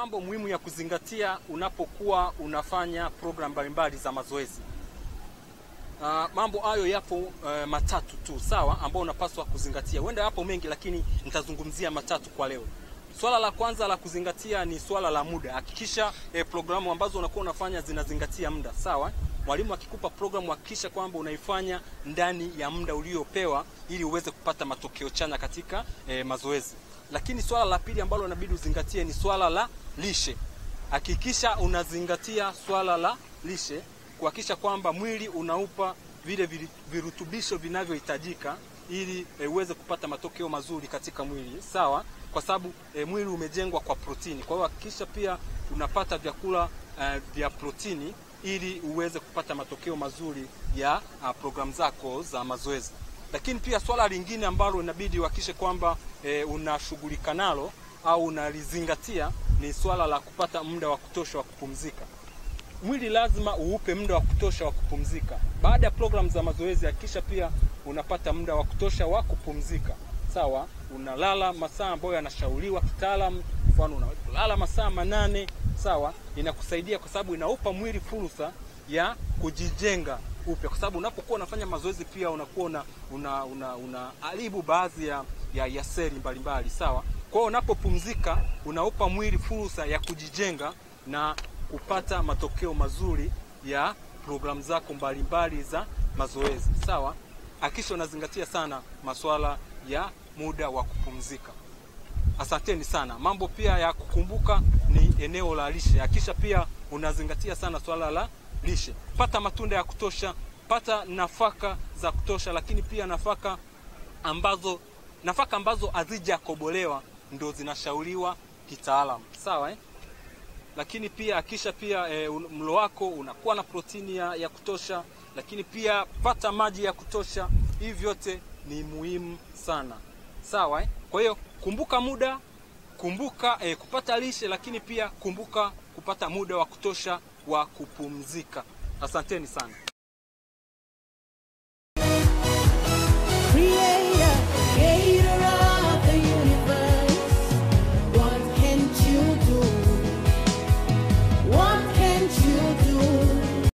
mambo muhimu ya kuzingatia unapokuwa unafanya program mbalimbali za mazoezi. Uh, mambo hayo yapo uh, matatu tu sawa, ambao unapaswa kuzingatia. Huenda yapo mengi, lakini nitazungumzia matatu kwa leo. Swala la kwanza la kuzingatia ni swala la muda. Hakikisha eh, programu ambazo unakuwa unafanya zinazingatia muda sawa. Mwalimu akikupa programu hakikisha kwamba unaifanya ndani ya muda uliopewa ili uweze kupata matokeo chanya katika eh, mazoezi. Lakini swala la pili ambalo inabidi uzingatie ni swala la lishe. Hakikisha unazingatia swala la lishe kuhakikisha kwamba mwili unaupa vile virutubisho vinavyohitajika ili e, uweze kupata matokeo mazuri katika mwili sawa, kwa sababu e, mwili umejengwa kwa protini. Kwa hiyo hakikisha pia unapata vyakula e, vya protini ili uweze kupata matokeo mazuri ya programu zako za mazoezi. Lakini pia swala lingine ambalo inabidi uhakikishe kwamba e, unashughulika nalo au unalizingatia ni swala la kupata muda wa kutosha wa kupumzika. Mwili lazima uupe muda wa kutosha wa kupumzika. Baada ya programu za mazoezi, hakikisha pia unapata muda wa kutosha wa kupumzika. Sawa, unalala masaa ambayo yanashauriwa kitaalamu, mfano unalala masaa manane. Sawa, inakusaidia kwa sababu inaupa mwili fursa ya kujijenga upya, kwa sababu unapokuwa unafanya mazoezi pia unakuwa una una una unaharibu baadhi ya, ya, ya seli mbalimbali. Sawa, kwa hiyo unapopumzika unaupa mwili fursa ya kujijenga na kupata matokeo mazuri ya programu zako mbalimbali za mazoezi. Sawa, hakikisha unazingatia sana masuala ya muda wa kupumzika. Asanteni sana. Mambo pia ya kukumbuka ni eneo la lishe. Hakikisha pia unazingatia sana swala la lishe. Pata matunda ya kutosha, pata nafaka za kutosha, lakini pia nafaka ambazo nafaka ambazo hazijakobolewa ndo zinashauriwa kitaalamu. Sawa eh? Lakini pia hakikisha pia e, mlo wako unakuwa na protini ya, ya kutosha, lakini pia pata maji ya kutosha. Hivi vyote ni muhimu sana sawa eh? Kwa hiyo kumbuka muda, kumbuka e, kupata lishe, lakini pia kumbuka kupata muda wa kutosha wa kupumzika. Asanteni sana.